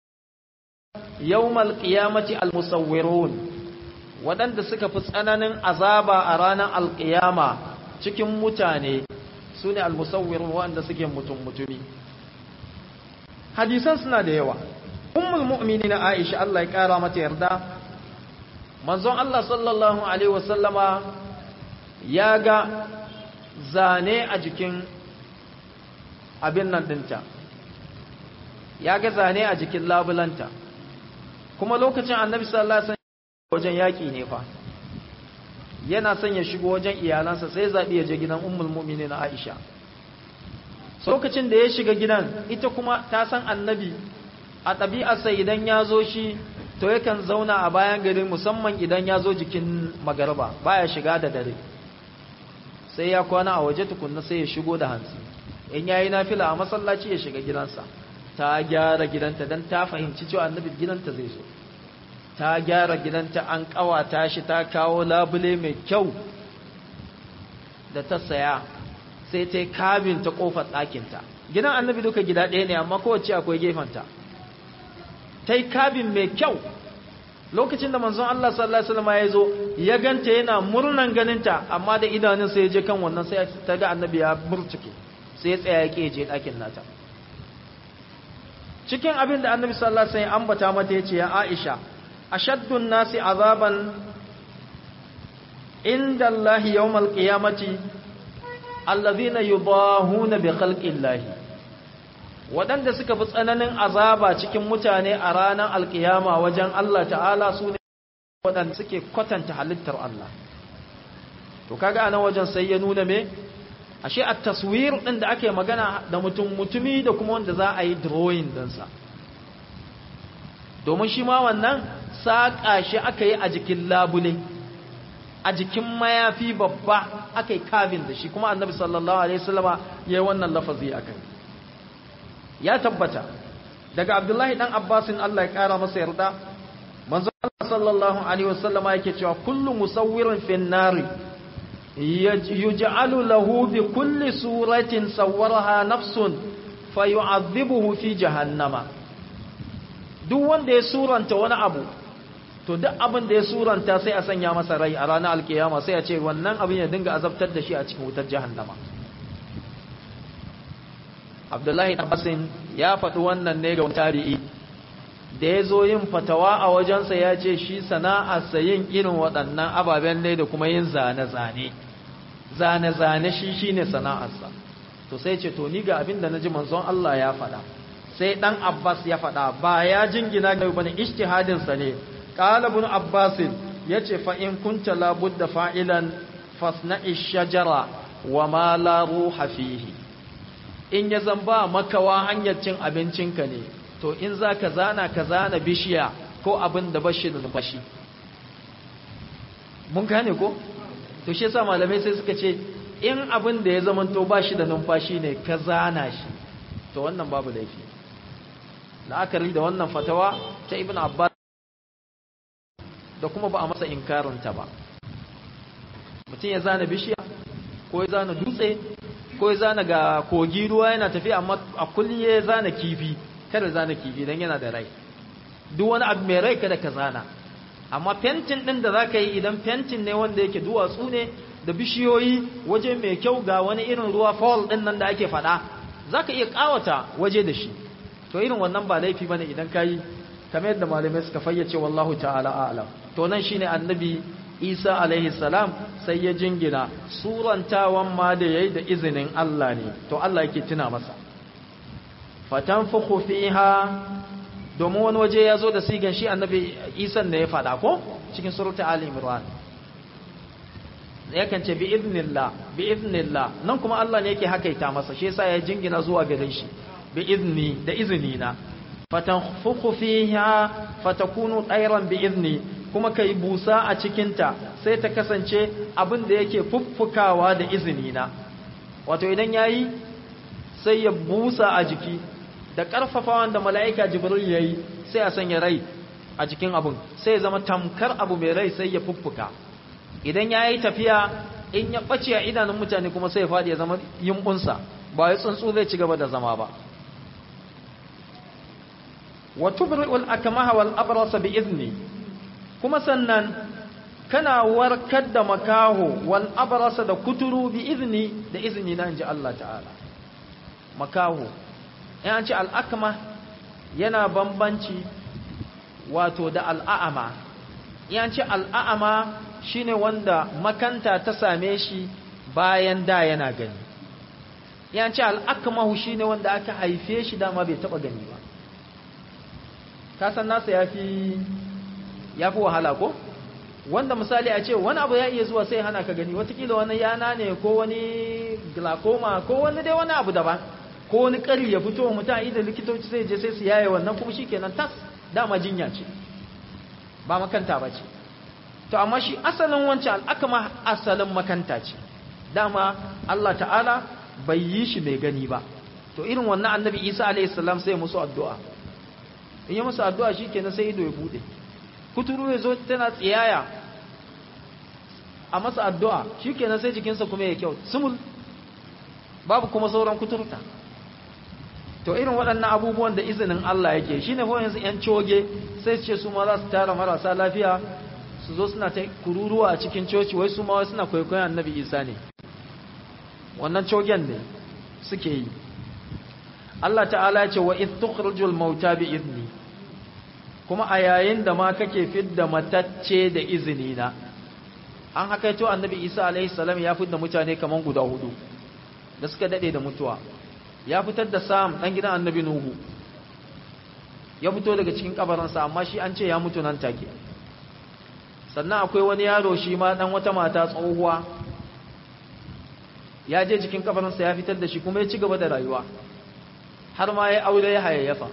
yawmal qiyamati almusawwirun wadanda suka fi tsananin azaba a ranar alqiyama cikin mutane sune almusawwirun wanda suke mutum mutumi hadisan suna da yawa ummul mu'minin Aisha Allah ya kara mata yarda manzon Allah sallallahu alaihi wasallama ya ga zane a jikin abin nan dinta ya ga zane a jikin labulanta kuma lokacin annabi sallallahu alaihi wasallam wajen yaki ne fa yana son ya shigo wajen iyalansa sai zabi ya je gidan ummul mu'minin Aisha lokacin da ya shiga gidan ita kuma ta san annabi a ɗabi'arsa idan ya zo shi to yakan zauna a bayan gari musamman idan ya zo jikin magarba baya shiga da dare sai ya kwana a waje tukunna sai ya shigo da hantsi in yayi nafila a masallaci ya shiga gidansa ta gyara gidanta dan ta fahimci cewa annabi gidanta zai zo ta gyara gidanta an kawata shi ta kawo labule mai kyau da ta saya sai ta yi kabin ta kofar ɗakinta gidan annabi duka gida ɗaya ne amma kowace akwai gefenta ta yi kabin mai kyau lokacin da manzon Allah sallallahu alaihi wasallam ya zo ya ganta yana murnan ganinta amma da idanun sai ya je kan wannan sai ta ga annabi ya burtuke sai ya tsaya ya je ɗakin nata cikin abin da annabi sallallahu alaihi wasallam ambata mata yace ya Aisha ashaddun nasi azaban inda Allah yawmal qiyamati alladhina yudahuna bi khalqillahi waɗanda suka fi tsananin azaba cikin mutane a ranar alkiyama wajen Allah ta'ala su ne waɗanda suke kwatanta halittar Allah to kaga anan wajen sai ya nuna me ashe a taswir ɗin da ake magana da mutum mutumi da kuma wanda za a yi drawing ɗinsa domin shi ma wannan saƙa shi aka yi a jikin labule a jikin mayafi babba aka yi kafin da shi kuma annabi sallallahu alaihi wasallama ya yi wannan lafazi a kai ya tabbata daga abdullahi dan abbasin Allah ya kara masa yarda manzo Allah sallallahu alaihi wasallama yake cewa kullu musawwirin fin nari yuj'alu lahu bi kulli suratin sawwaraha nafsun fayu'adhibuhu fi jahannama duk wanda ya suranta wani abu to duk abin da ya suranta sai a sanya masa rai a ranar alkiyama sai a ce wannan abin ya dinga azabtar da shi a cikin wutar jahannama Abdullahi Abbasin ya faɗi wannan ne ga tarihi da ya zo yin fatawa a wajensa ya ce shi sana'arsa yin irin waɗannan ababen ne da kuma yin zane-zane zane-zane shi shi ne sana'arsa to sai ce to ni ga abin da na ji manzon Allah ya faɗa sai ɗan Abbas ya faɗa ba ya jingina ga bane ishtihadinsa ne ƙalabun Abbasin ya ce fa'in kunta labudda fa'ilan fasna'i shajara wa ma la ruha fihi in ya zan ba makawa hanyar cin abincinka ne to in za ka zana ka zana bishiya ko abin da bashi da numfashi mun gane ko to shi yasa malamai sai suka ce in abin da ya zama to bashi da numfashi ne ka zana shi to wannan babu laifi la'akari da wannan fatawa ta ibn abbas da kuma ba a masa inkarinta ba mutum ya zana bishiya ko ya zana dutse ko ya zana ga kogi ruwa yana tafiya amma a kullum ya zana kifi kada zana kifi don yana da rai duk wani abu mai rai kada ka zana amma fentin din da za ka yi idan fentin ne wanda yake duwatsu ne da bishiyoyi waje mai kyau ga wani irin ruwa fall din nan da ake faɗa za ka iya ƙawata waje da shi to irin wannan ba laifi bane idan ka yi kamar yadda malamai suka fayyace wallahu ta'ala a'lam to nan shine annabi Isa alaihi salam sai ya jingina surantawan ma da yayi da izinin Allah ne to Allah yake tuna masa fatanfukhu fiha domin wani waje ya zo da sigan shi annabi Isa ne ya faɗa ko cikin surata Ali Imran yakan ce bi idnillah bi idnillah nan kuma Allah ne yake hakaita masa shi yasa ya jingina zuwa gare shi bi idni da izini na fatanfukhu fiha fatakunu tayran bi idni kuma ka yi busa a cikinta sai ta kasance abin da yake fuffukawa da izini na wato idan ya yi sai ya busa a jiki da ƙarfafawan da mala'ika jibril ya yi sai a sanya rai a jikin abin sai ya zama tamkar abu mai rai sai ya fuffuka idan ya yi tafiya in ya ɓace a idanun mutane kuma sai ya faɗi ya zama yimbunsa ba ya tsuntsu zai ci gaba da zama ba wa tubri'ul akmaha wal abrasa bi izni kuma sannan kana warkar da makaho wal abrasa da kuturu bi izni da izini na inji Allah ta'ala makaho in an ce al'akma yana bambanci wato da al'a'ama in an ce al'a'ama shine wanda makanta ta same shi bayan da yana gani in an ce al'akmahu shine wanda aka haife shi dama bai taba gani ba kasan nasa ya fi ya fi wahala ko wanda misali a ce wani abu ya iya zuwa sai hana ka gani watakila wani yana ne ko wani glaucoma ko wani dai wani abu daban ko wani kari ya fito wa mutum idan likitoci sai je sai su yaye wannan kuma shi kenan tas dama jinya ce ba makanta ba ce to amma shi asalin wancan al'akama asalin makanta ce dama Allah ta'ala bai yi shi mai gani ba to irin wannan annabi isa alaihi salam sai musu addu'a in yi musu addu'a shi kenan sai ido ya bude kuturu ya zo tana tsiyaya a masa addu'a shi kenan sai jikinsa kuma ya kyau sumul babu kuma sauran kuturta to irin waɗannan abubuwan da izinin Allah yake shi ne yanzu ‘yan coge sai su ce su ma za su tara marasa lafiya su zo suna ta kururuwa a cikin coci wai su ma suna kwaikwayon annabi isa ne wannan cogen ne suke yi Allah ta'ala ce wa idh tukhrijul mauta bi idni kuma a yayin da ma kake fidda matacce da izini na an hakaito annabi Isa alaihi salam ya fidda mutane kaman guda hudu da suka dade da mutuwa ya fitar da Sam dan gidan annabi Nuhu ya fito daga cikin kabarinsa amma shi an ce ya mutu nan take sannan akwai wani yaro shi ma dan wata mata tsohuwa ya je cikin kabarinsa ya fitar da shi kuma ya ci gaba da rayuwa har ma ya aure ya hayayyafa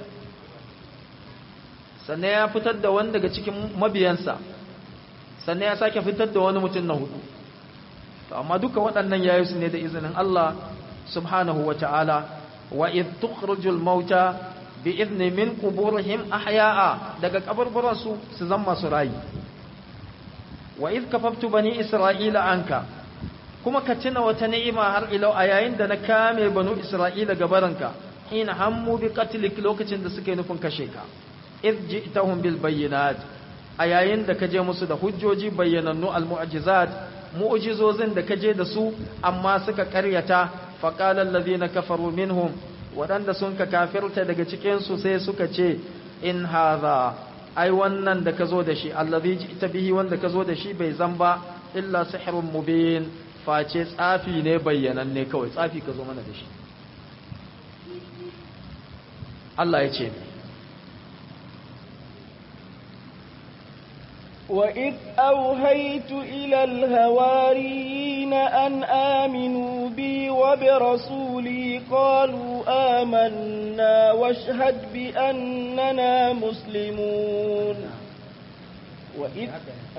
sannan ya fitar da wani daga cikin mabiyansa sannan ya sake fitar da wani mutum na hudu to amma duka waɗannan yayi su ne da izinin Allah subhanahu wa ta'ala wa idh tukhrijul mauta bi idni min quburihim ahya'a daga kaburburansu su zama su rayi wa idh kafaftu bani isra'ila anka kuma ka tuna wata ni'ima har ilau a yayin da na kame banu isra'ila gabaranka in hammu bi qatlik lokacin da suka yi nufin kashe ka idh ji'tahum bil bayyinat a yayin da ka je musu da hujjoji bayyanannu al mu'jizat mu'jizozin da ka je da su amma suka karyata faqala alladhina kafaru minhum waɗanda sun ka kafirta daga cikin su sai suka ce in hadha ai wannan da ka zo da shi allazi ji'ta bihi wanda ka zo da shi bai zan ba illa sihrun mubin face tsafi ne bayyananne kawai tsafi ka zo mana da shi Allah ya ce وإذ أوهيت إلى الهواريين أن آمنوا بي وبرسولي قالوا آمنا واشهد بأننا مسلمون وإذ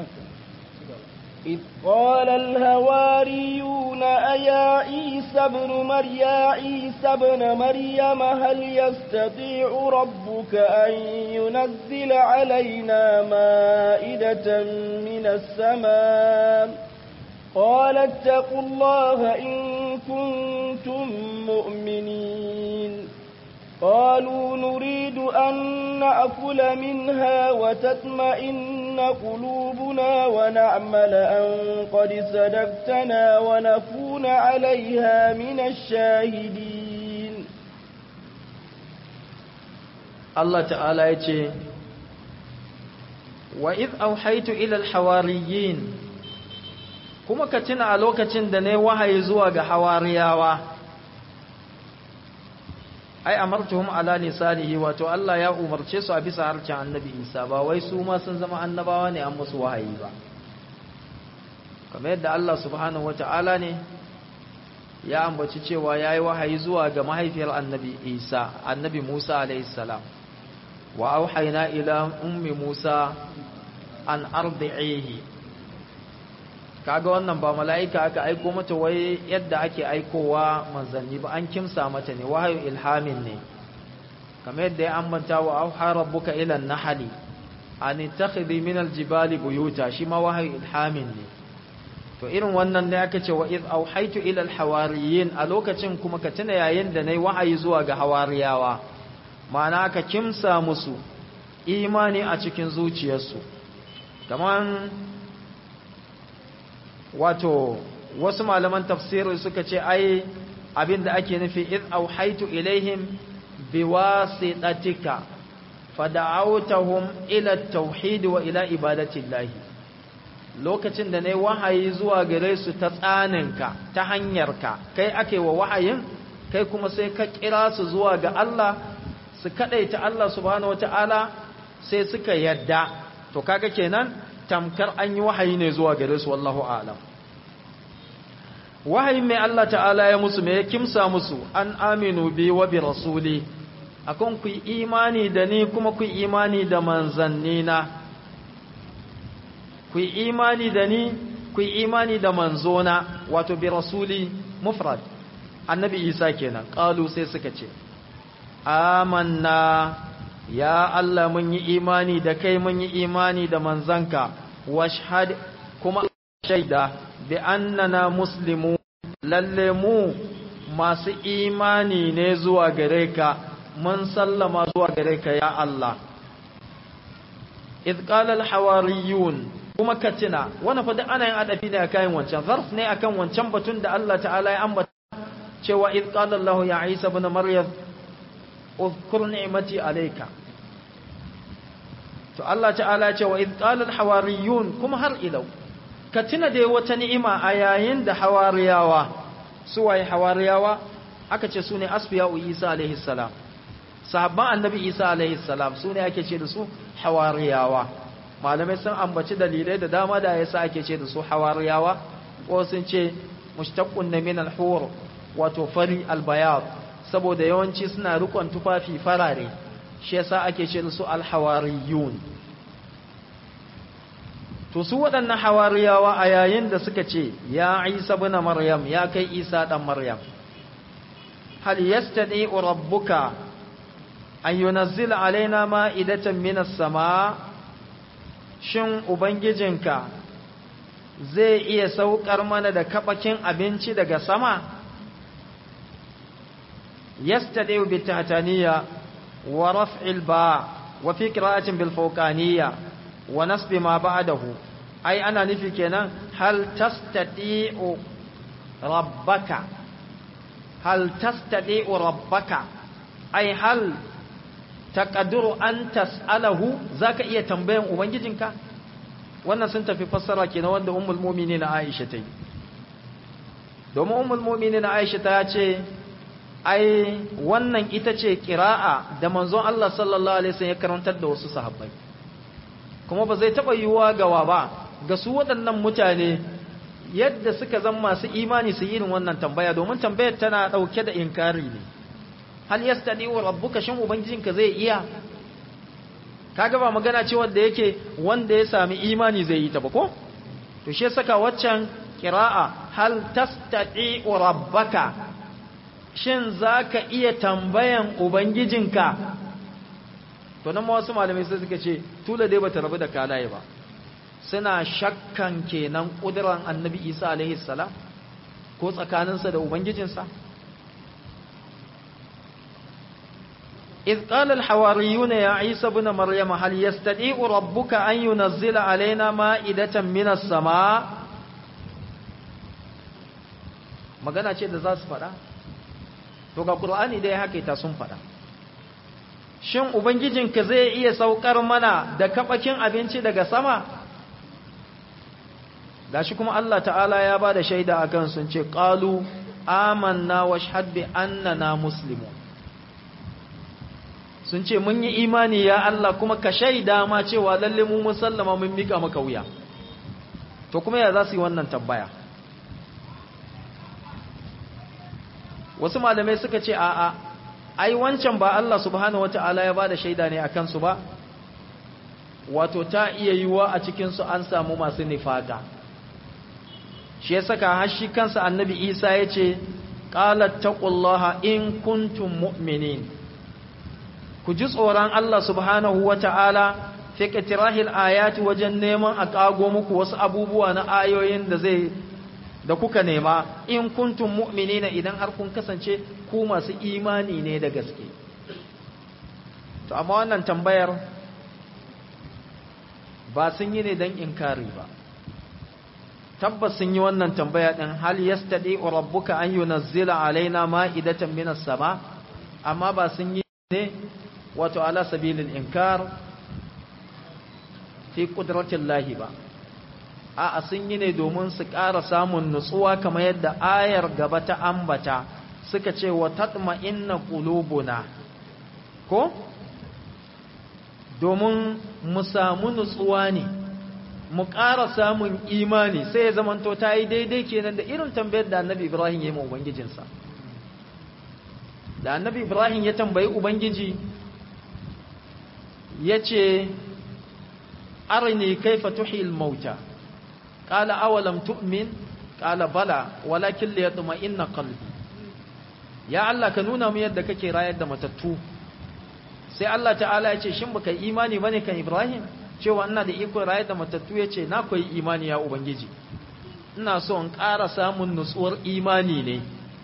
إذ قال الهواريون أيا عيسى ابن مريم عيسى ابن مريم هل يستطيع ربك أن ينزل علينا مائدة من السماء قال اتقوا الله إن كنتم مؤمنين قالوا نريد أن نأكل منها وتطمئن قلوبنا ونعمل أن قد صدقتنا ونكون عليها من الشاهدين الله تعالى يتي وإذ أوحيت إلى الحواريين kuma ka tuna a lokacin da ne wahayi zuwa ga hawariyawa ai amartuhum ala lisanihi wato Allah ya umarce su a bisa harshen annabi Isa ba wai su ma sun zama annabawa ne an musu wahayi ba kamar yadda Allah subhanahu wata'ala ne ya ambaci cewa yayi wahayi zuwa ga mahaifiyar annabi Isa annabi Musa alayhi salam wa auhayna ila ummi Musa an ardi'ihi kaga wannan ba mala'ika aka aiko mata wai yadda ake aikowa manzanni ba an kimsa mata ne wahayu ilhamin ne kamar yadda ya ambata wa auha rabbuka ila nahli an takhidhi min aljibali buyuta shi ma wahayu ilhamin ne to irin wannan ne aka ce wa iz auhaitu ila alhawariyin a lokacin kuma ka tuna yayin da nayi wahayi zuwa ga hawariyawa ma'ana aka kimsa musu imani a cikin zuciyarsu kaman wato wasu malaman tafsiri suka ce ai abinda ake nufi id auhaitu ilaihim biwasitatika fada'awtahum ila at-tauhid wa ila ibadati llahi lokacin da nayi wahayi zuwa gare su ta tsaninka ta hanyarka kai ake wa wahayin kai kuma sai ka kira su zuwa ga Allah su kadaita Allah subhanahu wataala sai suka yadda to kaga kenan tamkar an yi wahayi ne zuwa gare su wallahu a'lam wahayin mai Allah ta'ala ya musu mai kimsa musu an aminu bi wa bi rasuli akon ku imani da ni kuma ku imani da manzannina ku imani da ni ku imani da manzona wato bi rasuli mufrad annabi isa kenan qalu sai suka ce amanna ya Allah mun yi imani da kai mun yi imani da manzanka washhad kuma shaida bi annana muslimu lalle mu masu imani ne zuwa gare ka mun sallama zuwa gare ka ya Allah idh qala al hawariyun kuma katina wannan fa ana yin adabi ne akan wancan zarf ne akan wancan batun da Allah ta'ala ya ambata cewa idh qala Allah ya Isa ibn Maryam uzkur ni'mati alayka to Allah ta'ala ce wa idh qala al-hawariyun kuma har ilau ka tuna da wata ni'ima a yayin da hawariyawa su waye hawariyawa aka ce su ne asfiya'u Isa alaihi salam sahabban annabi Isa alaihi salam su ne ake ce da su hawariyawa malamai sun ambaci dalilai da dama da yasa ake ce da su hawariyawa ko sun ce mushtaqqun min al-hur wato fari al-bayad saboda yawanci suna rikon tufafi farare shi yasa ake ce da su al-hawariyun to su waɗannan hawariyawa a yayin da suka ce ya Isa ibn Maryam ya kai Isa dan Maryam hal yastadi rabbuka an yunazzila alaina ma'idatan minas sama shin ubangijinka zai iya saukar mana da kabakin abinci daga sama yastadi bi tahtaniya wa raf'il ba wa fi qira'atin bil fawqaniyya wa nasbi ma ba'dahu ai ana nufi kenan hal tastati'u rabbaka hal tastati'u rabbaka ai hal taqdiru an tas'alahu zaka iya tambayan ubangijinka wannan sun tafi fassara kenan wanda ummul mu'minin Aisha ta yi domin ummul mu'minin Aisha ta ce ai wannan ita ce qira'a da manzon Allah sallallahu alaihi wasallam ya karantar da wasu sahabbai kuma ba zai taba yiwuwa gawa ba ga su waɗannan mutane yadda suka zama masu imani su irin wannan tambaya domin tambayar tana ɗauke da inkari ne hal yastadi wa rabbuka shin ubangijinka zai iya kaga ba magana ce wanda yake wanda ya sami imani zai yi ta ba ko to shi saka waccan qira'a hal tastadi wa rabbaka shin zaka iya tambayan ubangijinka to nan wasu malamai sai suka ce tula dai bata rabu da kalaye ba suna shakkan kenan kudiran annabi isa alaihi salam ko tsakaninsa da ubangijinsa إذ قال الحواريون يا عيسى بن مريم هل يستطيع ربك أن ينزل علينا مائدة من السماء magana ce da za su faɗa to ga ƙur'ani dai haka ita sun faɗa shin ubangijinka zai iya saukar mana da kaɓakin abinci daga sama gashi kuma Allah ta'ala ya ba da shaida a kan sun ce ƙalu amanna wa shahadbi annana muslimun sun ce mun yi imani ya Allah kuma ka shaida ma cewa lalle mu musallama mun mika maka wuya to kuma ya za su yi wannan tambaya wasu malamai suka ce a'a ai wancan ba Allah subhanahu wata'ala ya bada shaida ne akan su ba wato ta iya yiwa a cikin su an samu masu nifaka shi ya saka har shi kansa annabi Isa ya ce qalat taqullaha in kuntum mu'minin ku ji tsoron Allah subhanahu wata'ala fi qitirahil ayati wajen neman a kago muku wasu abubuwa na ayoyin da zai da kuka nema in kuntum mu'minina idan har kun kasance ku masu imani ne da gaske to amma wannan tambayar ba sun yi ne don inkari ba tabbas sun yi wannan tambaya din hal yastadi rabbuka an yunazzila alaina ma'idatan minas sama amma ba sun yi ne wato ala sabilil inkar fi qudratillahi ba a'a sun yi ne domin su ƙara samun nutsuwa kamar yadda ayar gaba ta ambata suka ce wa tatma inna qulubuna ko domin mu samu nutsuwa ne mu ƙara samun imani sai ya zamanto ta yi daidai kenan da irin tambayar da annabi ibrahim ya yi ma ubangijinsa da annabi ibrahim ya tambayi ubangiji ya ce arini kaifa tuhil mauta قال أولم تؤمن قال بلى ولكن ليطمئن قلبي يا الله ka nuna mu yadda kake rayar da matattu sai Allah ta'ala ya ce shin baka imani bane kan Ibrahim cewa ina da iko rayar da matattu ya ce na koyi imani ya ubangiji ina so in ƙara samun nutsuwar imani ne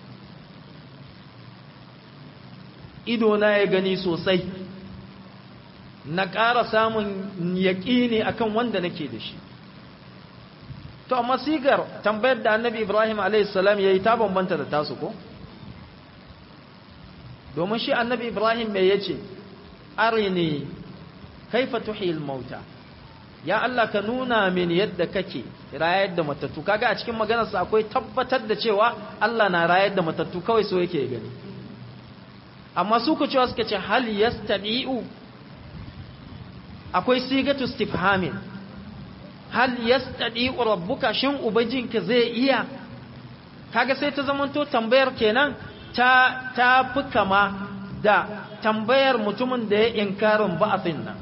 ido na ya gani sosai na ƙara samun yaƙini akan wanda nake da shi to amma sigar tambayar da annabi ibrahim a.s. ya yi ta bambanta da tasu ko domin shi annabi ibrahim mai yace arini kaifa tuhil mauta ya Allah ka nuna min yadda kake rayar da matattu kaga a cikin maganarsa akwai tabbatar da cewa Allah na rayar da matattu kawai so yake gani amma su ku cewa suka ce hal yastadi'u akwai sigatu istifhamin hal yastadi'u rabbuka shin ubajinka zai iya kaga sai ta zamanto tambayar kenan ta ta fi kama da tambayar mutumin da ya inkarin ba'athin nan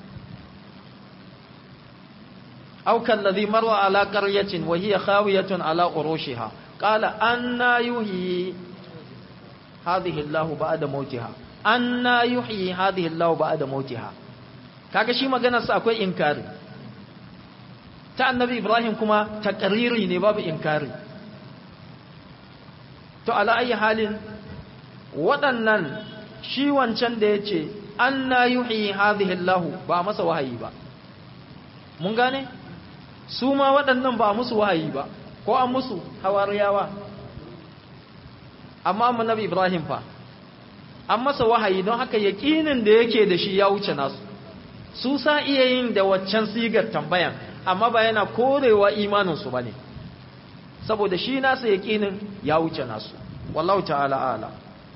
أو كالذي مر على قرية وهي خاوية على عروشها قال أنا يحيي هذه الله بعد موتها أنا يحيي هذه الله بعد موتها kaga shi maganarsa akwai inkari ta annabi ibrahim kuma takariri ne babu inkari to ala ayi halin waɗannan shi wancan da ya ce an na yuhi hadhihi Allah ba masa wahayi ba mun gane su ma waɗannan ba musu wahayi ba ko an musu hawariyawa amma annabi Ibrahim fa an masa wahayi don haka yaƙinin da yake da shi ya wuce nasu su sa iya yin da waccan sigar tambayan amma ba yana korewa imaninsu ba ne saboda shi nasa yaƙinin ya wuce nasu wallahu ta'ala ala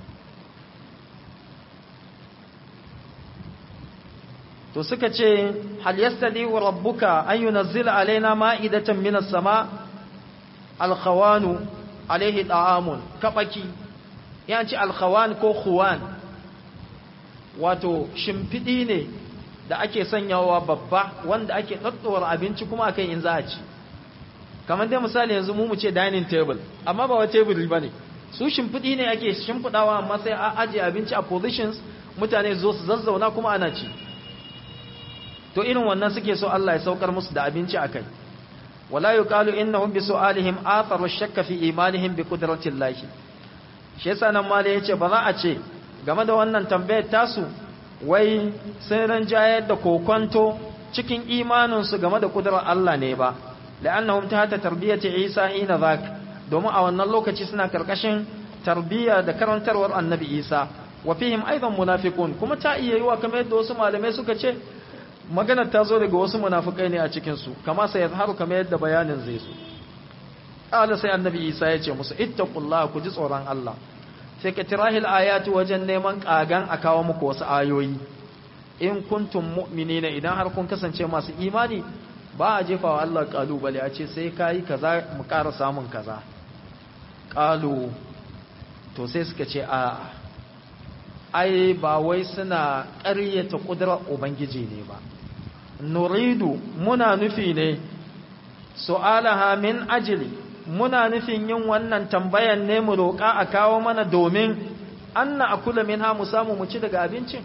to suka ce hal yastadi wa rabbuka an yunzila alaina ma'idatan minas sama alkhawanu alaihi da'amun kabaki yanci alkhawan ko khuwan wato shimfidi ne da ake sanyawa babba wanda ake daddawar abinci kuma akai in za a ci kamar dai misali yanzu mu mu ce dining table amma ba wa table bane su shimfidi ne ake shimfidawa amma sai a aje abinci a positions mutane zo su zazzauna kuma ana ci to irin wannan suke so Allah ya saukar musu da abinci akai wala yuqalu innahum bi su'alihim atharu shakka fi imanihim bi qudrati Allah shi yasa nan mali yace ba za a ce game da wannan tambayar tasu wai sun ranjayar da kokonto cikin imanin su game da kudurar Allah ne ba la'annahum tahta tarbiyati Isa ina zak domin a wannan lokaci suna karkashin tarbiyya da karantarwar Annabi Isa wa fihim aidan munafiqun kuma ta iya yiwa kamar yadda wasu malamai suka ce maganar ta zo daga wasu munafukai ne a cikinsu kama sai yazharu kamar yadda bayanin zai zo qala sai annabi Isa ya ce musu ittaqullaha ku ji tsoron Allah sai ka tirahil ayati wajen neman kagan a kawo muku wasu ayoyi in kuntum mu'minina idan har kun kasance masu imani ba a jefa wa Allah kalubale a ce sai kai kaza mu ƙara samun kaza qalu to sai suka ce a ai ba wai suna ƙaryata ƙudurar ubangiji ne ba nuridu muna nufi ne su'alaha min ajili muna nufin yin wannan tambayan ne mu roƙa a kawo mana domin anna akula minha mu samu mu ci daga abincin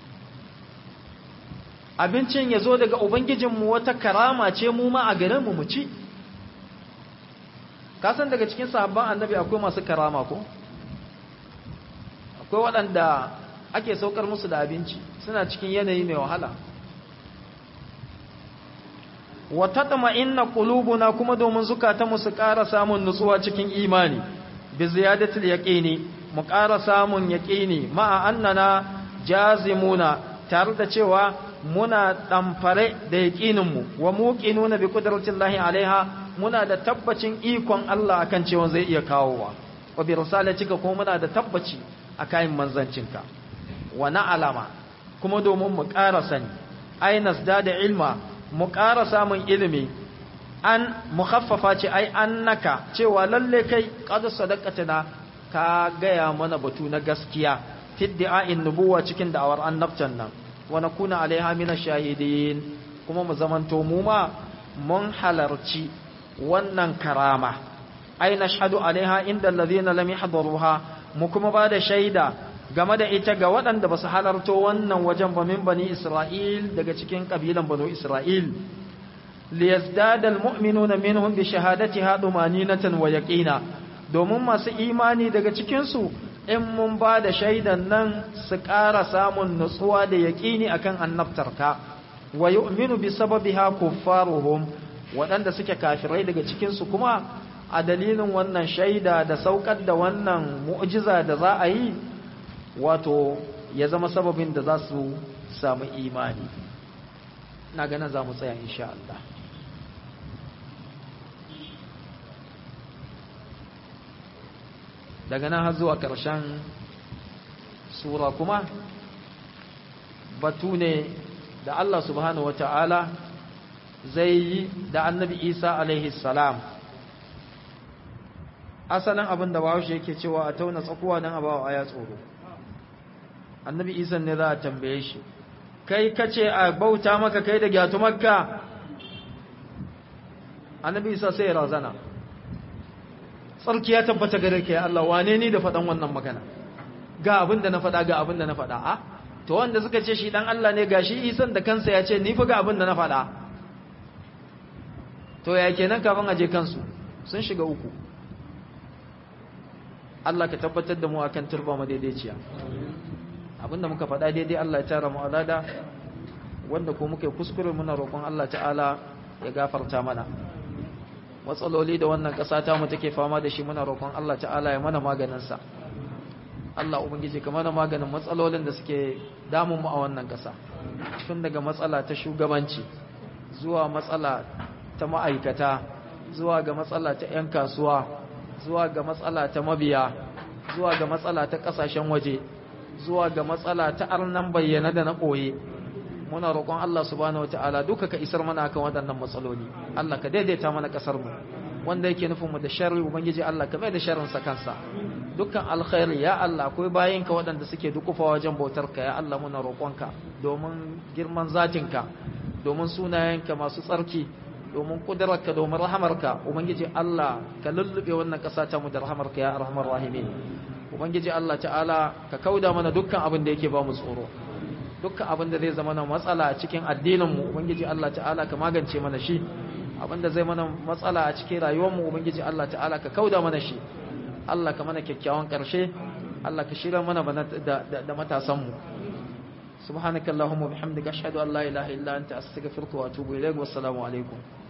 abincin ya zo daga ubangijinmu wata karama ce mu ma a garinmu mu ci kasan daga cikin sahabban annabi akwai masu karama ko akwai waɗanda ake saukar musu da abinci suna cikin yanayi mai wahala wa tatma inna qulubuna kuma domin zukata mu su ƙara samun nutsuwa cikin imani bi ziyadatil yaqini mu ƙara samun yaqini ma'a annana jazimuna tare da cewa muna damfare da yaqinin mu wa muqinuna bi qudratillahi alaiha muna da tabbacin ikon Allah akan cewa zai iya kawowa wa bi risalatika kuma muna da tabbaci a kayan manzancinka wa alama kuma domin mu ƙara sani ainas da da ilma mu ƙara samun ilimi an mukhaffafa ce ai annaka cewa lalle kai qad sadaqatana ka gaya mana batu na gaskiya fi da'in nubuwa cikin da'awar annabtan nan wa nakuna alaiha min shahidin kuma mu zamanto mu ma mun halarci wannan karama ai nashhadu alaiha inda alladhina lam yahdaruha mu kuma ba da shaida game da ita ga waɗanda ba su halarto wannan wajen ba min bani Isra'il daga cikin ƙabilan banu Isra'il. liyazdada almu'minuna minhum bi shahadatiha dumaninatan wa yaqina domin masu imani daga cikin su in mun ba da shaidan nan su ƙara samun nutsuwa da yaqini akan annabtarka wa yu'minu bi sababiha kuffaruhum waɗanda suke kafirai daga cikin su kuma a dalilin wannan shaida da saukar da wannan mu'jiza da za a yi wato ya zama sababin da za su samu imani na ganin za mu tsaya insha Allah daga nan har zuwa ƙarshen sura kuma batu ne da Allah subhanahu wata'ala zai yi da annabi Isa alaihi salam asalin abin da bawo yake cewa a tauna tsakuwa nan a bawa aya tsoro annabi Isa ne za a tambaye shi kai kace a bauta maka kai da gyatu makka annabi Isa sai ya razana tsarki ya tabbata gare ka ya Allah wane ni da faɗan wannan magana ga abin da na faɗa ga abin da na faɗa a to wanda suka ce shi dan Allah ne gashi isan da kansa ya ce ni fa ga abin da na faɗa to ya kenan kafin aje kansu sun shiga uku Allah ka tabbatar da mu akan turba mu daidaiciya abinda muka faɗa daidai Allah ya tara mu alada wanda ko muka kuskure muna roƙon Allah ta'ala ya gafarta mana matsaloli da wannan ƙasa ta mu take fama da shi muna roƙon Allah ta'ala ya mana maganin sa Allah ubangiji ka mana maganin matsalolin da suke damun mu a wannan ƙasa tun daga matsala ta shugabanci zuwa matsala ta ma'aikata zuwa ga matsala ta 'yan kasuwa zuwa ga matsala ta mabiya zuwa ga matsala ta ƙasashen waje zuwa ga matsala ta arnan bayyana da na ɓoye muna roƙon Allah subhanahu wataala duka ka isar mana kan waɗannan matsaloli Allah ka daidaita mana ƙasar mu wanda yake nufin mu da sharri ubangiji Allah ka mai da sharrin sa kansa dukkan alkhairi ya Allah akwai bayinka waɗanda suke dukufa wajen bautar ka ya Allah muna roƙonka domin girman zatinka domin sunayenka masu tsarki domin kudurarka domin rahamarka ubangiji Allah ka lullube wannan ƙasa ta mu da rahamarka ya arhamar rahimin ubangiji Allah ta'ala ka kauda mana dukkan abin da yake ba mu tsoro dukkan abin da zai zama na matsala a cikin addinin mu ubangiji Allah ta'ala ka magance mana shi abin da zai mana matsala a cikin rayuwar mu ubangiji Allah ta'ala ka kauda mana shi Allah ka mana kyakkyawan karshe Allah ka shirya mana da da matasan mu subhanakallahumma bihamdika ashhadu an la ilaha illa anta astaghfiruka wa atubu ilaik wassalamu alaikum